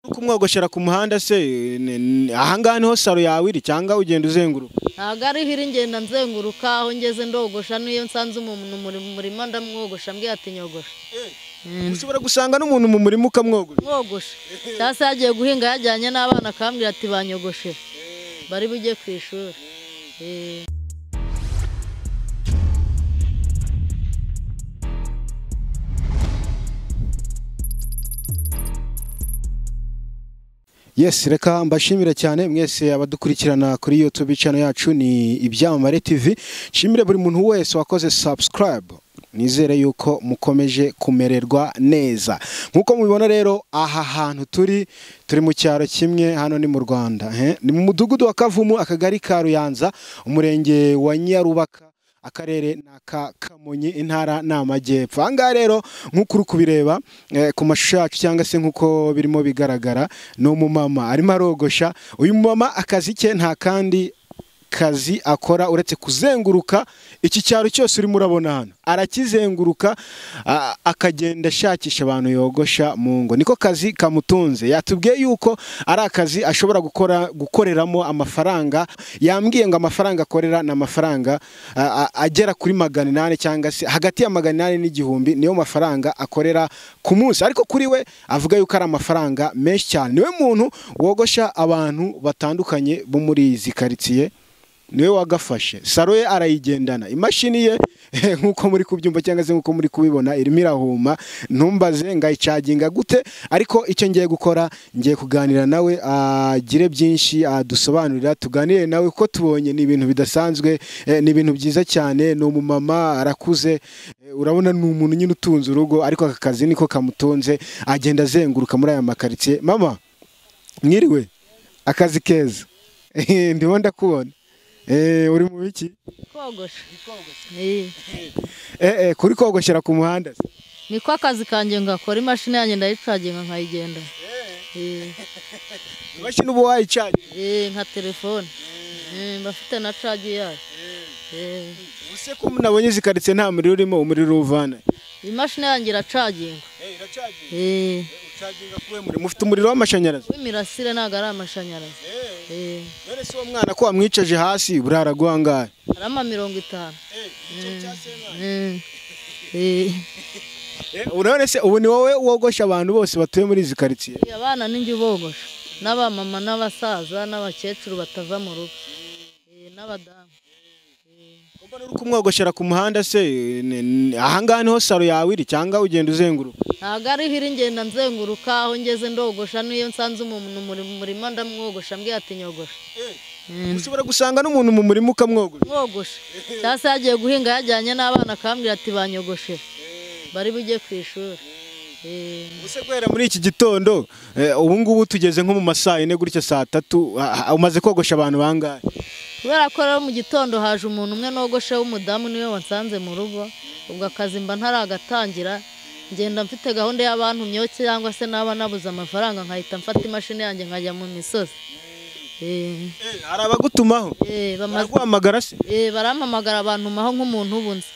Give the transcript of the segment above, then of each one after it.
no kumwogoshera ku muhanda se ni- ni- ahangaha niho saro yawe iri cyangwa ugenda uzenguruka ntabwo ariho iri ngenda nzenguruka aho ngeze ndogosha n'iyo nsanze umuntu muri mu murima ndamwogosha mbwiye ati nyogosha ushobora gusanga n'umuntu mu murima ukamwogosha mwogosha cyangwa se yagiye guhinga yajyanye n'abana akambwira ati banyogoshe bari bujye ku ishuri Eh. yes reka mbashimire cyane mwese abadukurikirana kuri youtube channel yacu ni ibyamamare tv nshimire buri muntu wese wakoze subscribe nizere yuko mukomeje kumererwa neza nk'uko mubibona rero aha hantu turi turi mu cyaro kimwe hano ni mu rwanda eh? ni mu mudugudu wa kavumu akagari ka ruyanza umurenge wa nyarubaka akarere ni aka kamonyi intara ni amajyepfo aha ngaha rero nk'uko uri kubireba eh, ku mashusho yacu cyangwa se nk'uko birimo bigaragara ni umumama arimo arogosha uyu mumama akazi ke nta kandi kazi akora uretse kuzenguruka iki cyaro cyose urimo urabona hano arakizenguruka a- akagenda ashakisha abantu yogosha mu ngo niko kazi kamutunze yatubwiye yuko ari akazi ashobora gukora gukoreramo amafaranga yambwiye ngo amafaranga akorera ni amafaranga a- a- agera kuri magana inani cyangwa se hagati ya magana inani n'igihumbi niyo mafaranga akorera ku munsi ariko kuri we avuga yuko ari amafaranga menshi cyane niwe muntu wogosha abantu batandukanye bo muri izi karitsiye niwe wagafashe saro ye arayigendana imashini ye nk'uko muri kubyumva cyangwa se nk'uko muri kubibona irimo irahuma ntumbaze ngayicaginga gute ariko icyo ngiye gukora ngiye kuganira nawe agire byinshi adusobanurira tuganire nawe kuko tubonye ni ibintu bidasanzwe eh, ni ibintu byiza cyane ni umumama arakuze eh, urabona ni umuntu nyine utunze urugo ariko aka kazi niko kamutunze agenda azenguruka muri aya makaritsiye mama mwiriwe akazi keza ndimo ndakubona Eh, uri mu biki kogosha Eh. Eh, eh, kuri kogoshera ku muhanda se? niko akazi kanjye ngakora imashini yanjye ndayicaginga nkayigenda Eh. imashini uba wayicaje Eh, nka telefone Eh, mba mfite na cagi yayo Eh. use ko nabonye izi karitsiye nta muriro urimo umuriro uvana imashini yanjye iracaginga Eh. mufite umuriro w'amashanyarazi w'imirasire ntabwo ari amashanyarazi Eh. none se uwo mwana ko wamwicaje hasi burara guhangaye hari ama mirongo itanu Mm. Eh. urabona se ubu ni wowe wogosha abantu bose batuye muri izi karitsiye Eh, abana ninjye ubogosha n'abamama n'abasaza n'abakecuru batava mu rugo Eh, n'abadamu Mbona uri kumwogoshera ku muhanda se ni- ni- ahangaha niho saro yawe iri cyangwa ugenda uzenguruka ntabwo ariho iri ngenda nzenguruka aho ngeze ndogosha n'iyo nsanze umuntu muri mu murima ndamwogosha mbwiye ati nyogosha ushobora gusanga n'umuntu mu murima ukamwogosha mwogosha cyangwa se yagiye guhinga yajyanye n'abana akambwira ati banyogoshe bari bujye ku ishuri Eh, Ubuse guhera muri iki gitondo eh, ubu ngubu tugeze nko mu masaa yine gutya saa tatu ah, ah, umaze kogosha abantu bangahe kubera ko rero mu gitondo haje umuntu umwe nogoshe w'umudamu niwe wansanze mu rugo ubwo akazi mba ntaragatangira ngenda mfite gahunda y'abantumyeho cyangwa se naba nabuze amafaranga nkahita mfata imashini yanjye nkajya mu misozi Eh, hari abagutumaho eh, bamaze baraguhamagara se Eh, barampamagara abantumaho nk'umuntu ubunze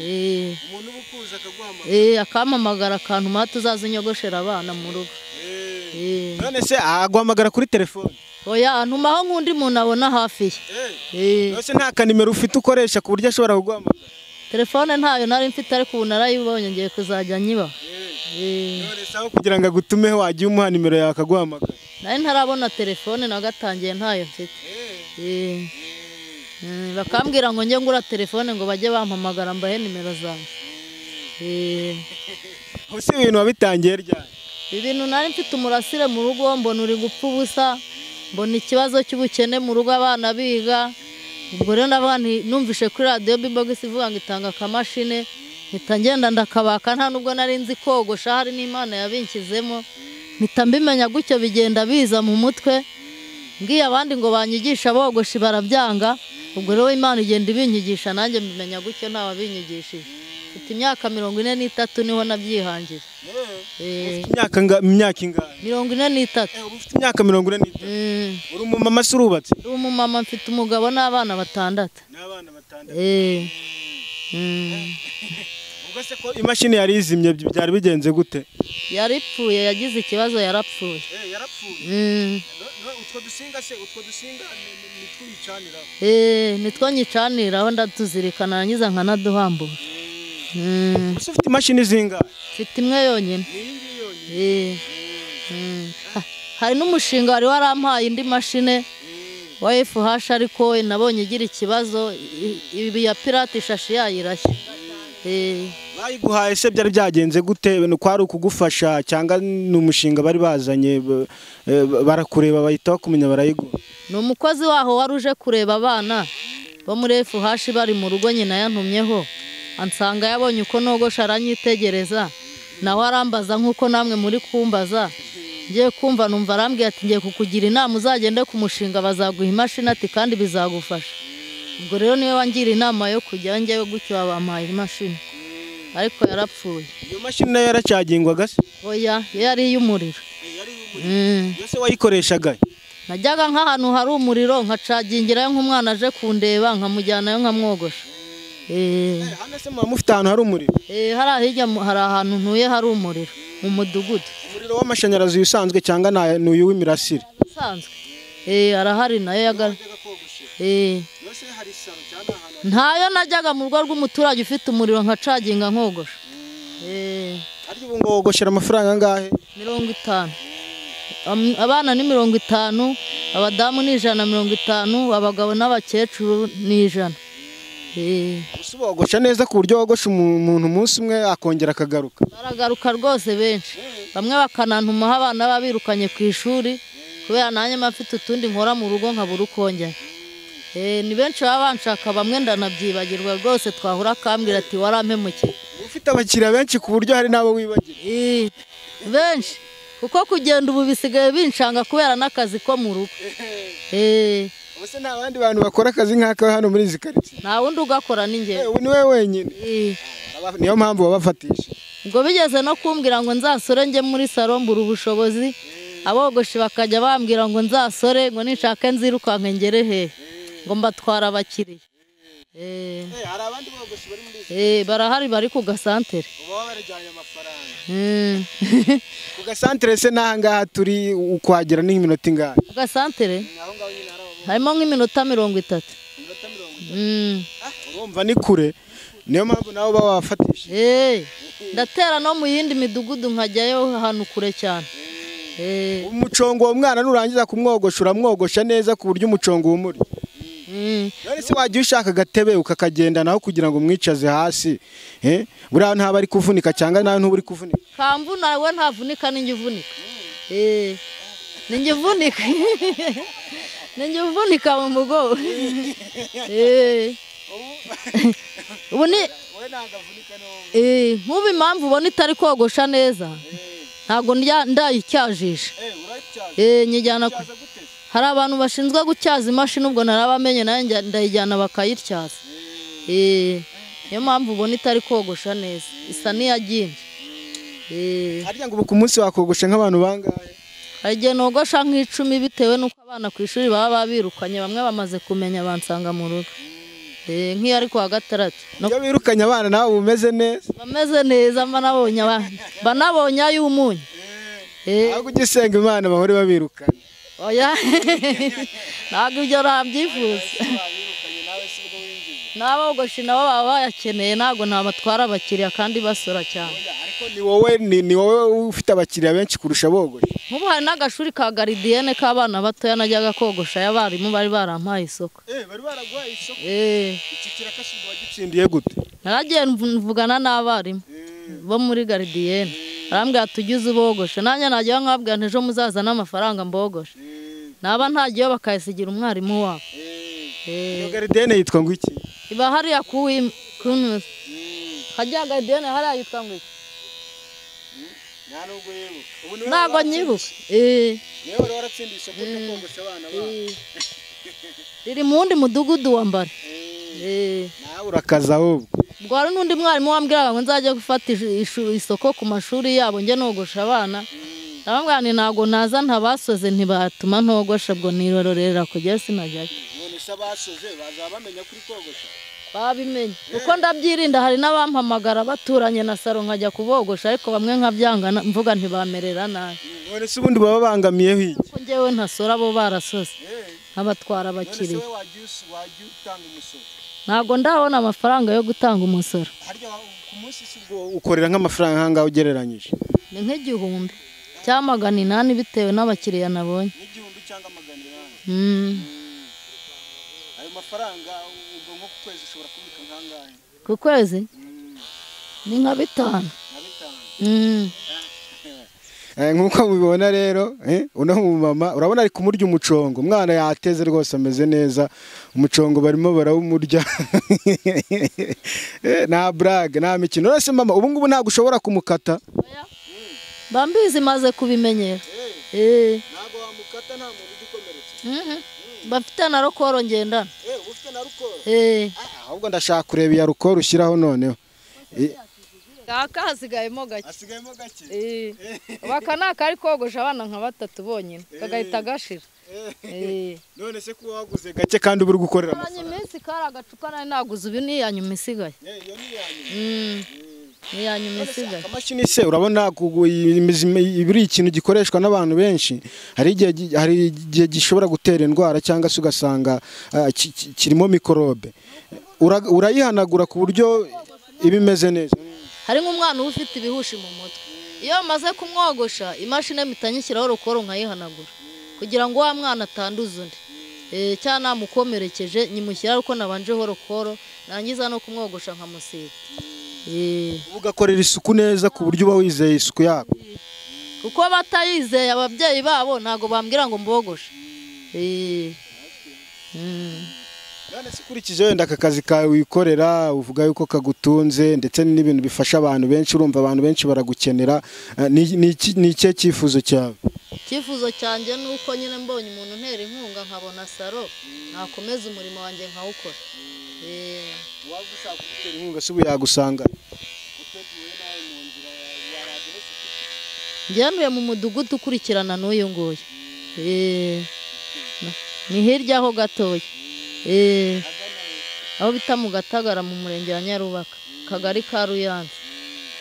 Eh, umuntu uba ukuza akaguhamagara eh, akampamagara akantuma tuzaze unyogoshera abana mu rugo Eh, none se aguhamagara kuri telefone oya antumaho nk'undi muntu abona hafi ye Eh, nose nta kanimero ufite ukoresha ku buryo ashobora kuguhamagara telefone ntayo nari mfite ariko ubu narayibonye ngiye kuzajya nyibaha Eh, none se aho kugira ngo agutumeho wagiye umuha nimero yawe akaguhamagara nari ntarabona telefone nagatangiye ntayo mfite Eh, mm, bakambwira ngo njye ngura telefone ngo bajye bampamagara mbahe nimero zanjye Eh, ubuse ibintu wabitangiye ryari ibintu nari mfite umurasire mu rugo mbona uri gupfa ubusa mbona ikibazo cy'ubukene mu rugo abana biga ubwo rero n'abana numvishe kuri radiyo bibogisi ivuga ngo itanga akamashini mpita ngenda ndakabaka nta nubwo nari nzi kogosha hari n'imana yabinshyizemo mpita mbimenya gutyo bigenda biza mu mutwe mbwiye abandi ngo banyigisha bogoshe barabyanga ubwo rero imana igenda ibinyigisha nanjye mbimenya gutyo nta wabinyigishije mfite imyaka mirongo ine n'itatu niho nabyihangiye Eh, imyaka nga- imyaka ingahe mirongo ine n'itatu Eh, uba ufite imyaka mirongo ine n'itanu Mm, uri umumama se urubatse ndi umumama mfite umugabo n'abana batandatu n'abana batandatu Eh, mm, ubwo ese ko imashini yari izimye byari bigenze gute yari ipfuye yagize ikibazo yarapfuye yarapfuye Mm. utwo dusinga se utwo dusinga nitwiyicanira Eh, nitwo nyicanira aho ndatuzirikana narangiza nkanaduhambura Mm, ese ufite imashini zinga mfite imwe yonyine Eh, mm. Ha- hari n'umushinga wari warampaye indi mashine wa FH ariko we nabonye igira ikibazo i- ibi ya pirate ishashi yayirashye Eh, bayiguhaye se byari byagenze gute nuko ari ukugufasha cyangwa ni umushinga bari bazanye b- eh, barakureba bahita bakumenya barayiguha ni umukozi waho wari uje kureba abana bo muri FH bari mu rugo nyina yantumyeho ansanga yabonye uko nogosha aranyitegereza nawe arambaza nk'uko namwe muri kumbaza ngiye kumva numva arambwiye ati ngiye kukugira inama uzagende ku mushinga bazaguha imashini ati kandi bizagufasha ubwo rero niwe wangira inama yo kujya njyewe gutyo wabampaye imashini ariko yarapfuye iyo mashini nayo yaracyagingwaga se oya yo yari iy'umuriro Mm. yose wayikoreshaga najyaga nk'ahantu hari umuriro nkacagingirayo nk'umwana aje kundeba nkamujyanayo nkamwogosha Eh, hano se muba mufite ahantu hari umuriro eh, hariya hirya mu- hari ahantu ntuye hari umuriro mu mudugudu umuriro w'amashanyarazi usanzwe cyangwa nta- ni uyu w'imirasire usanzwe Eh, arahari nayo yaga Eh, ntayo najyaga mu rugo rw'umuturage ufite umuriro nkacaginga nkogosha Eh, arya ubu ngo wogoshera amafaranga angahe mirongo itanu Am- abana ni mirongo itanu abadamu ni ijana na mirongo itanu abagabo n'abakecuru ni ijana Eh. gusa ubogosha neza ku buryo wogosha umu- umuntu umunsi umwe akongera akagaruka baragaruka rwose benshi bamwe bakanantumaho abana babirukanye ku ishuri kubera nanjye mba mfite utundi nkora mu rugo nkabura uko njya Eh, ni benshi baba banshaka bamwe ndanabyibagirwa rwose twahura akambwira ati warampemukiye Uba ufite abakiriya benshi ku buryo hari n'abo wibagira Eh, benshi kuko kugenda ubu bisigaye binshanga kubera n'akazi ko mu rugo Eh, ubuse nta bandi bantu bakora akazi nk'aka hano muri izi karitsiye nta wundi ugakora ni njye Eh, ubu ni we wenyine Eh, Aba- niyo mpamvu babafatisha ubwo bigeze no kumbwira ngo nzasore njye muri saro mbura ubushobozi abogoshi bakajya bambwira ngo nzasore ngo ninshake nzirukanke ngere he ngo mbatwara abakiriya Eh, hari abandi bogoshi bari muri eh, barahari bari ku gasantere uba barajyanye amafaranga Mm. ku gasantere se n'aha ngaha turi ukwagera n'iminota ingahe ku gasantere aho ngaho nyine hari ababona harimo nk'iminota mirongo itatu iminota mirongo Mm. urumva ni kure niyo mpamvu nawe uba wabafatisha Eh, ndatera no mu yindi midugudu nkajyayo ahantu kure cyane Eh, umucongo uwo mwana nurangiza kumwogosha uramwogosha neza ku buryo umucongo uba umuri mm. none se wajya ushaka agatebe ukakagendanaho kugira ngo umwicaze hasi eh? buriya ntaba ari kuvunika cyangwa nawe ntuburi kuvunika kamvuna we ntavunika ninjye uvunika Eh, ninjye uvunika ninjye uvunika mu mugongo Eh, ubu ni Eh, nk'ubu impamvu ubona itari kogosha neza ntabwo ndya- ndayicyajisha Eh, nyijyana ku- hari abantu bashinzwe gutyaza imashini ubwo narabamenye nayo njya- ndayijyana bakayityaza Eh, niyo mpamvu ubona itari kogosha neza isa n'iyagimbye Eh, harya ngo ubu ku munsi wakogosha nk'abantu bangahe hari igihe nogosha nk'icumi bitewe n'uko abana ku ishuri baba babirukanye bamwe bamaze kumenya bansanga mu rugo Eh, nk'iyo ari ku wa gatandatu No- iyo birukanye abana nawe uba umeze neza bameze neza mba nabonye abana mba nabonye ay'umunyu Eh, ahubwo ujya usenga imana bahore babirukana oya ntabwo ibyo nabyifuza n'abogoshi nabo baba bayakeneye ntabwo ntabatwara abakiriya kandi basora cyane ariko ni wowe ni, ni wowe ufite abakiriya benshi kurusha bogosha nk'ubu hari n'agashuri ka garidiyene k'abana batoya najyaga kogosha y'abarimu bari barampaye isoko bari baraguhaye isoko Eh, iki kirakashinga wagitsindiye gute naragiye mv- mvugana n'abarimu bo muri garidiyene barambwira ati ujye uza ubogoshe nanjye najyaho nkababwira nti ejo muzazane amafaranga mbogoshe naba ntajyayo bakayasigira umwarimu wabo Eh, iyo garidiyene yitwa ngo iki iba hariya ku Wim- ku Nus. hajya garidiyene hariya yitwa ngo iki ntabwo nyibuka Eh, niwe wari waratsindiye isoko ryo kogosha abana bawe eh. riri mu wundi mudugudu wa mbare Eh, nawe urakaza ahubwo ubwo hari n'undi mwarimu wambwiraga ngo nzajya gufata ish- ishu- isoko ku mashuri yabo njye nogosha abana ndababwira nti ntabwo naza ntabasoze ntibatuma ntogosha ubwo nirororera kujyayo sinajyayo none se abasoze bazaba bamenya kuri kogosha babimenye uko ndabyirinda hari n'abampamagara baturanye na saro nkajya kubogosha ariko bamwe nkabyanga na- mvuga ntibamerera nabi none se ubundi baba babangamiyeho iki kuko njyewe ntasora bo barasose nkabatwara none se abakiriya wowe wajya us- wajya utanga umusoro ntabwo ndabona amafaranga yo gutanga umusoro harya ku munsi si ubwo ukorera nk'amafaranga nk'ahangaha ugereranyije ni nk'igihumbi cyangwa magana inani bitewe n'abakiriya nabonye n'igihumbi cyangwa magana inani Mm. ayo mafaranga ubwo nko ku kwezi ushobora kubika nk'angahe ku kwezi ni nka bitanu na bitanu Mm. Eh, nk'uko mubibona rero eh, uno mumama urabona ari kumurya umucongo umwana yateze rwose ameze neza umucongo barimo barawumurya Eh, nta burage nta mikino rwose mama ubu ngubu ntabwo ushobora kumukata bambizi maze kubimenyera Eh. ntabwo wamukata nta muntu ugikomeretsa Mhm. bafite na rokoro ngendana uba ufite na rukoro Eh. ahubwo ndashaka kureba iya rukoro ushyiraho noneho kaka hasigayemo gake hasigayemo gake Eh, ubu aka ni akari kogosha abana nka batatu bonyine kagahita gashira Eh. none se kuba waguze gake kandi uba uri gukorera kanya iminsi kari agacupa nari naguze ubu ni iyanyuma isigaye Mm. ni iyanyuma isigaye akamashini se urabona kugu- imizi- ibi ari ikintu gikoreshwa n'abantu benshi hari igihe gi- hari igihe gishobora gutera indwara cyangwa se ugasanga ah, ki- ki- kirimo mikorobe Ura- urayihanagura ku buryo iba imeze neza hari nk'umwana uba ufite ibihushi mu mutwe iyo bamaze kumwogosha imashini mpita nyishyiraho rukoro nkayihanagura kugira ngo wa mwana atanduza undi Eh, cyangwa namukomerekeje nyimushyiraho ariko nabanjeho rukoro nangiza no kumwogosha nkamusiga Eh. ugakorera isuku neza ku buryo uba wizeye isuku yako kuko batayizeye ababyeyi babo ntabwo bambwira ngo mbogoshe Eh. Mm. none se ukurikije wenda aka kazi kawe wikorera uvuga yuko kagutunze ndetse n'ibintu bifasha abantu benshi urumva abantu benshi baragukenera Ah, ni- ni iki- ni ikihe cyifuzo cyawe icyifuzo cyanjye ni uko nyine mbonye umuntu ntera inkunga nkabona saro nakomeza umurimo wanjye nkawukora Eh. uwagushaka kugutera inkunga si ubu yagusanga njyanuye mu mudugudu ukurikirana n'uyu nguyu Eh. ni hirya aho gatoya Eh. aho bita mu gatagara mu murenge wa nyarubaka kagari ka ruyanza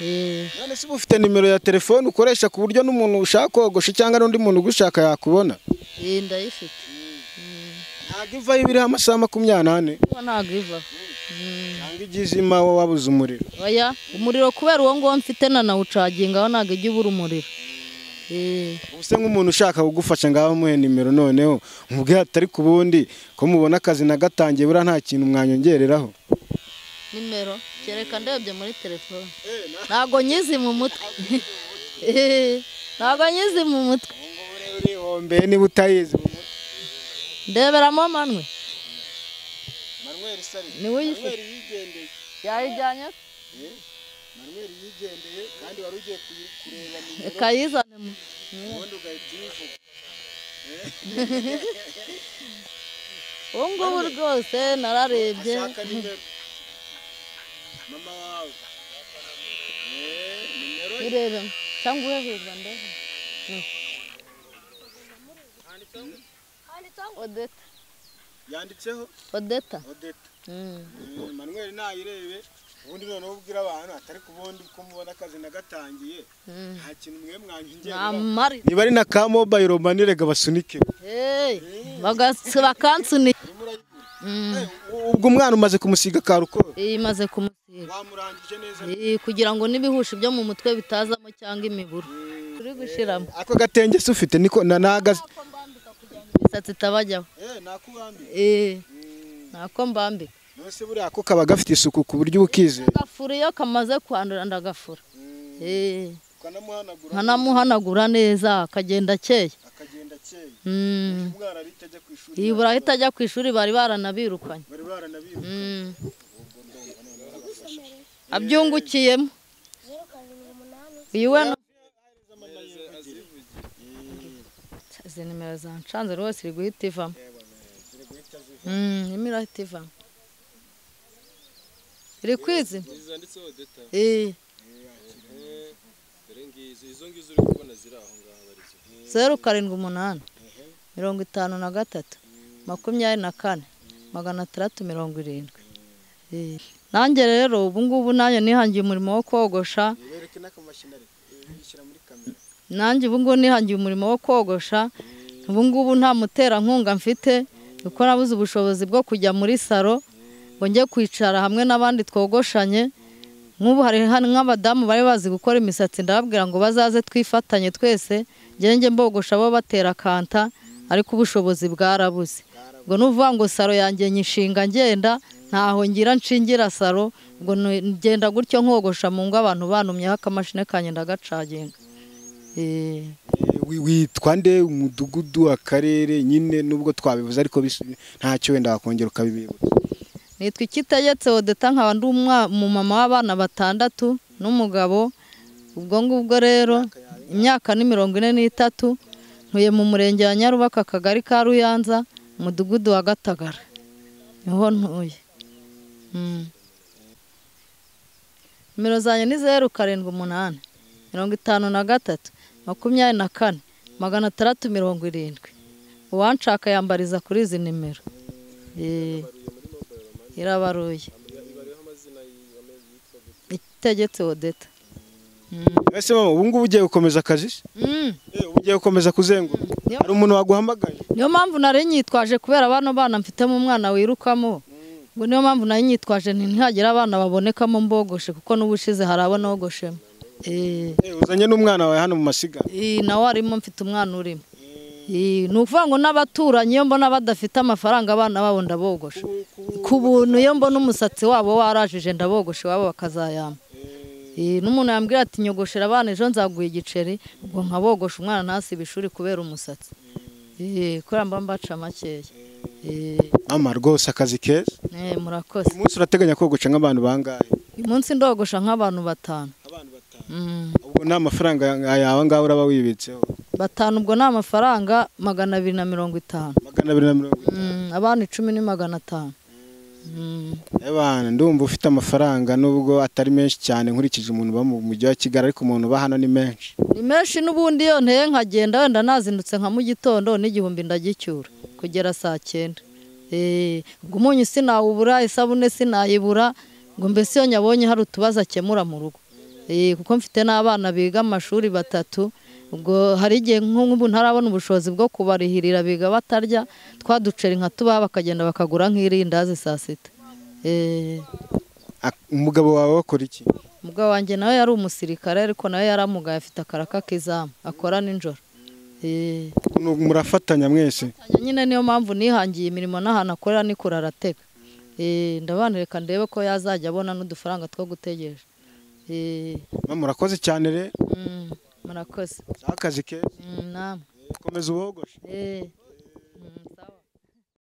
Eh. none se uba ufite nimero ya telefone ukoresha ku buryo n'umuntu ushaka kogosha cyangwa n'undi muntu ugushaka yakubona Eh, ndayifite ntabwo ivaho iba iriho amasaha makumyabiri n'ane Kuba ntabwo ivaho Mm. cyangwa ijya izima wowe wabuze umuriro oya umuriro kubera uwo nguwo mfite nanawucaginga aho ntabwo ijya ibura umuriro Eh, ubu se nk'umuntu ushaka kugufasha ngaho muhe nimero noneho mubwire atari ku bundi ko mubona akazi nagatangiye buriya nta kintu mwanyongereraho nimero kereka ndebye muri telefone ntabwo nyizi mu mutwe Eh, ntabwo nyizi mu mutwe urihombeye niba utayizi ndeberamo manwe manuel sari niwe uyifite yigendeye yayijyanye manuel yigendeye kandi wari ugiye kureba kayizane mu ubundi ugahita uyivuga ubu ngubu rwose nararebye shaka nimero mama wawe Eh, nimero urebe cyangwa uheheza ndebe odeta yanditseho odeta odeta Mm. Eh, manuel nayirebe ubundi noneho ubwira abantu atari ku bundi ko mubona akazi nagatangiye Mm. nta kintu mwe mwanjye namari niba ari na ka mobayiro mani rega basunike Hey, bagasi- bakansunika Mm, ubwo umwana umaze kumusiga karukoro imaze kumusiga wamurangije neza Eh, kugira ngo n'ibihushi byo mu mutwe bitazamo cyangwa imiburu turi gushiramo ako gatenge se ufite niko na nagaze imisatsi itabajyaho eh nakubambiye Eh, ntako mbambika nose buriya ako kaba gafite isuku ku buryo ukizera agafura iyo kamaze kwandura ndagafura Eh, ukanamuhanagura nkanamuhanagura neza akagenda akeye akagenda akeye Mm, umwana ari itajya ku ishuri iyi buri ahita ajya ku ishuri bari baranabirukanye bari baranabiwe Mm. abyungukiyemo iyi we ni- izi nimero zancanze rwose iri guhita ivamo Mm, imwe irahita ivamo iri kwizina zanditseho deta Eh, dore ngizo izo ngizo uri kubona ziri aho ngaho arizo zeru karindwi umunani mirongo itanu na gatatu makumyabiri na kane magana atandatu mirongo irindwi Eh, nanjye rero ubu ngubu nanjye nihangiye umurimo wo kogosha bereke n'akamashini ariko yishyira muri kamera nanjye ubu ngubu nihangiye umurimo wo kogosha ubu ngubu nta muterankunga mfite kuko nabuze ubushobozi bwo kujya muri salo ngo njye kwicara hamwe n'abandi twogoshanye nk'ubu hari hano nk'abadamu bari bazi gukora imisatsi ndababwira ngo bazaze twifatanye twese njye njye mbogosha bo batera kanta ariko ubushobozi bwarabuze ubwo ni ukuvuga ngo salo yanjye nyishinga ngenda ntaho ngira nshingira salo ubwo ni- ngenda gutyo nkogosha mu ngo abantu banumyeho akamashini kanjye ndagacaginga Eh. witwa nde umudugudu akarere nyine nubwo twabivuze ariko bis- ntacyo wenda wakongera ukabibibutsa nitwa ikitegetse odeta nkaba ndi umwa- umumama w'abana batandatu n'umugabo ubwo ngubwo rero imyaka ni mirongo ine n'itatu ntuye mu murenge wa nyarubaka akagari ka ruyanza umudugudu wa gatagara niho ntuye Mm. nimero zanjye ni zeru karindwi umunani mirongo itanu na gatatu makumyabiri na kane magana atandatu mirongo irindwi uwanshaka yambariza kuri izi nimero Eh. irabaruye itegetse odeta ese mama ubu ngubu ugiye gukomeza akazi se? Eh, ubu ugiye gukomeza kuzenguruka Yo. hari umuntu waguhamagaye niyo mpamvu nari nyitwaje kubera bano bana mfitemo umwana wirukamo ngo niyo mpamvu nari nyitwaje nti ntihagira abana babonekamo mbogoshe kuko n'ubushize hari abo nogoshemo Eh, Eh, uzanye n'umwana wawe hano mu masiganwa eh, nawe arimo mfite umwana urimo Eh, ni ukuvuga ngo n'abaturanyi iyo mbona badafite amafaranga abana babo ndabogosha ku buntu iyo mbona umusatsi wabo warajije ndabogosha iwabo bakazayamba Eh, n'umuntu yambwira ati nyogoshera abana ejo nzaguha igiceri ubwo nkabogosha umwana ntasibe ishuri kubera umusatsi Eh, kubera mba mbaca makeya Eh, mama rwose akazi keza eh, murakoze uyu munsi urateganya kogosha nk'abantu bangahe uyu munsi ndogosha nk'abantu batanu abantu batanu Mm, ubwo nta mafaranga yawe ngaho uraba wibitseho batanu ubwo ni amafaranga magana abiri na mirongo itanu magana abiri na mirongo itanu Mm, abana icumi ni magana atanu Mm, Ebana ndumva ufite amafaranga nubwo atari menshi cyane nkurikije umuntu uba mu mujyi wa Kigali ariko umuntu uba hano ni menshi ni menshi n'ubundi iyo nteye nkagenda wenda nazindutse nka mu gitondo n'igihumbi ndagicyura kugera saa cyenda Eh, ubwo umunyu sinawubura isabune sinayibura ngo mbese iyo nyabonye hari utubazo akemura mu rugo Eh, kuko mfite n'abana biga amashuri batatu ubwo hari igihe nk'ubu ntarabona ubushobozi bwo kubarihirira biga batarya twa duceri nka tubaha bakagenda bakagura nk'irindazi saa sita Eh, Ak- umugabo wawe wakora iki umugabo wanjye nawe yari umusirikare ariko nawe yaramugaye afite akaraka k'izamu akora nijoro Eh, Nu- murafatanya mwese nyine niyo mpamvu nihangiye imirimo n'ahantu akorera ni kuraratega Eh, ndabana reka ndebe ko yazajya abona n'udufaranga two gutegereje Eh, Mama, murakoze cyane rero mm, murakoze akazi keza Mm, namwe komeza ubogoshe Eh.